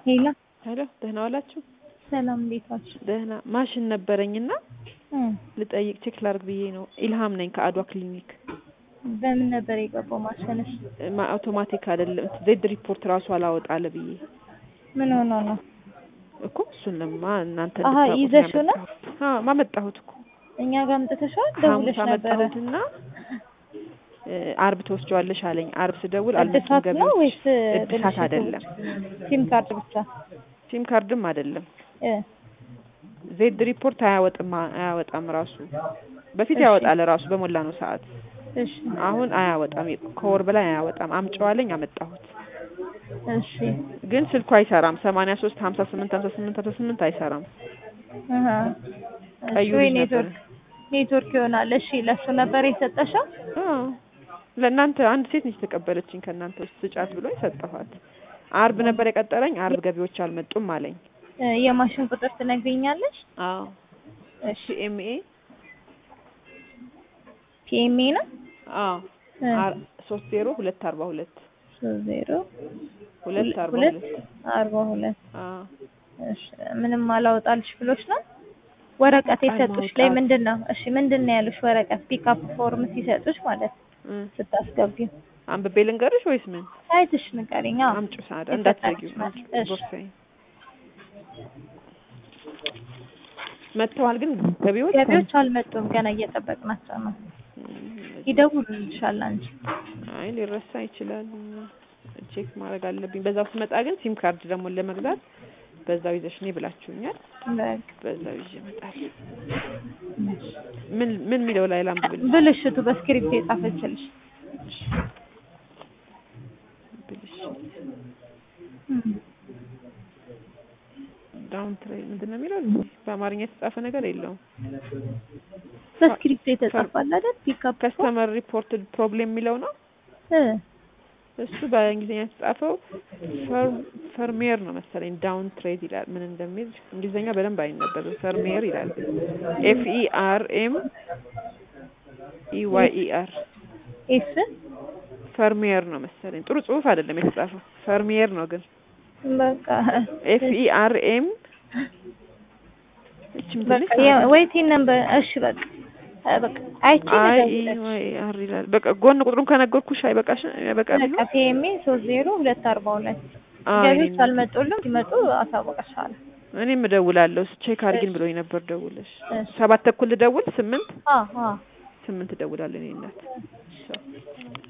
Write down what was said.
ሄሎ ሄሎ ደህና ዋላችሁ? ሰላም እንዴት ዋልሽ? ደህና ማሽን ነበረኝና እ ልጠይቅ ቼክ ላድርግ ብዬ ነው። ኢልሃም ነኝ ከአድዋ ክሊኒክ። በምን ነበር የገባው ማሽንሽ? ማ አውቶማቲክ አይደለም ዜድ ሪፖርት ራሱ አላወጣለ ብዬ ምን ሆኖ ነው? እኮ እሱን ለማ እናንተ አሀ፣ እንድታውቁት ነው ይዘሽው ነው? ያመጣሁት። አዎ ማመጣሁት እኮ እኛ ጋር አምጥተሽዋል? ሐሙስ ደውለሽ ነበረ? አመጣሁትና እ አርብ ትወስጂዋለሽ አለኝ። አርብ ስደውል አልመጡም እድሳት ነው ገቢዎች። ወይስ እድሳት ብልሽቱ? አይደለም፣ ሲም ካርድ ብቻ? ሲም ካርድም አይደለም። እ ዜድ ሪፖርት አያወጥም አያወጣም ራሱ በፊት እሺ። ያወጣል ራሱ በሞላ ነው ሰዓት እሺ አሁን አያወጣም። ከወር በላይ አያወጣም። አምጪዋለኝ አመጣሁት፣ እሺ ግን ስልኩ አይሰራም። ሰማንያ ሶስት ሀምሳ ስምንት ሀምሳ ስምንት ሀምሳ ስምንት አይሰራም። አሀ። ቀዩ እሺ ወይ ልጅ ነበረ። ኔትወርክ ኔትወርክ ይሆናል። እሺ ለሱ ነበር የሰጠሽው? አዎ ለእናንተ አንድ ሴት ነች የተቀበለችኝ ከእናንተ ውስጥ ስጫት ብሎ ሰጠኋት። አርብ ነበር የቀጠረኝ። አርብ ገቢዎች አልመጡም አለኝ። እ የማሽን ቁጥር ትነግሪኛለሽ? አዎ እሺ ሲኤምኤ ፒኤምኤ ነው? አዎ እ አር- ሶስት ዜሮ ሁለት አርባ ሁለት ሶስት ዜሮ ሁለት አርባ ሁለት ሁለት አርባ ሁለት አዎ እሺ ምንም አላወጣልሽ ብሎች ነው ወረቀት ቃል የሰጡሽ ላይ ማውጣት። ምንድን ነው? እሺ ምንድን ነው ያሉሽ? ወረቀት ፒክአፕ ፎርም ሲሰጡሽ ማለት እ ስታስገቢው አንብቤ ልንገርሽ ወይስ ምን? አይትሽ ንገሪኝ። አዎ አምጪው ሳዳ እንዳትዘጊው የሰጣችሽ አምጪው እሺ። ቦርሳዬ መጥተዋል ግን ገቢዎች ገቢዎች አልመጡም ገና እየጠበቅናቸው ነው። እም፣ ይደውሉልሻል አንቺ። አይ ሊረሳ ይችላል። ቼክ ማድረግ አለብኝ። በዛው ስመጣ ግን ሲም ካርድ ደግሞ ለመግዛት በዛው ይዘሽ ነይ ብላችሁኛል። በቃ በዛው ይዤ እመጣለሁ። ምን ምን የሚለው ላይ ላንብብል? ብልሽቱ በስክሪፕት የጻፈችልሽ ብልሽት እም። ዳውን ትሬይ ምንድን ነው የሚለው? በአማርኛ የተጻፈ ነገር የለውም። በስክሪፕት የተጻፋል አይደል? ፒክአፕ ከስተመር ሪፖርትድ ፕሮብሌም የሚለው ነው እ እሱ በእንግሊዝኛ የተጻፈው ፈር- ፈርሜር ነው መሰለኝ። ዳውን ትሬድ ይላል። ምን እንደሚል እንግሊዝኛ በደንብ አይነበብም። ፈርሜር ይላል። ኤፍ ኢ አር ኤም ኢ ዋይ ኢ አር ኤፍ ፈርሜር ነው መሰለኝ። ጥሩ ጽሑፍ አይደለም የተጻፈው። ፈርሜር ነው ግን በቃ ኤፍ ኢ አር ኤም እችም በቃ ትንሽ ያ- ወይቲን ነበር። እሺ በቃ አ፣ በቃ አይቺ አይ ኢ ልደውልልሽ። ዋይ አር ይላል። በቃ ጎን ቁጥሩን ከነገርኩሽ አይበቃሽ አይበቃም በቃ ፒኤምኤ ሶስት ዜሮ ሁለት አርባ ሁለት አይ ገቢዎች አልመጡልም። ሲመጡ አሳውቅሻለሁ። እኔም እደውላለሁ። ቼክ አድርጊን ብሎኝ ነበር። ደውለሽ እሺ ሰባት ተኩል ልደውል ስምንት አዎ አዎ ስምንት እደውላለሁ። እኔ እናት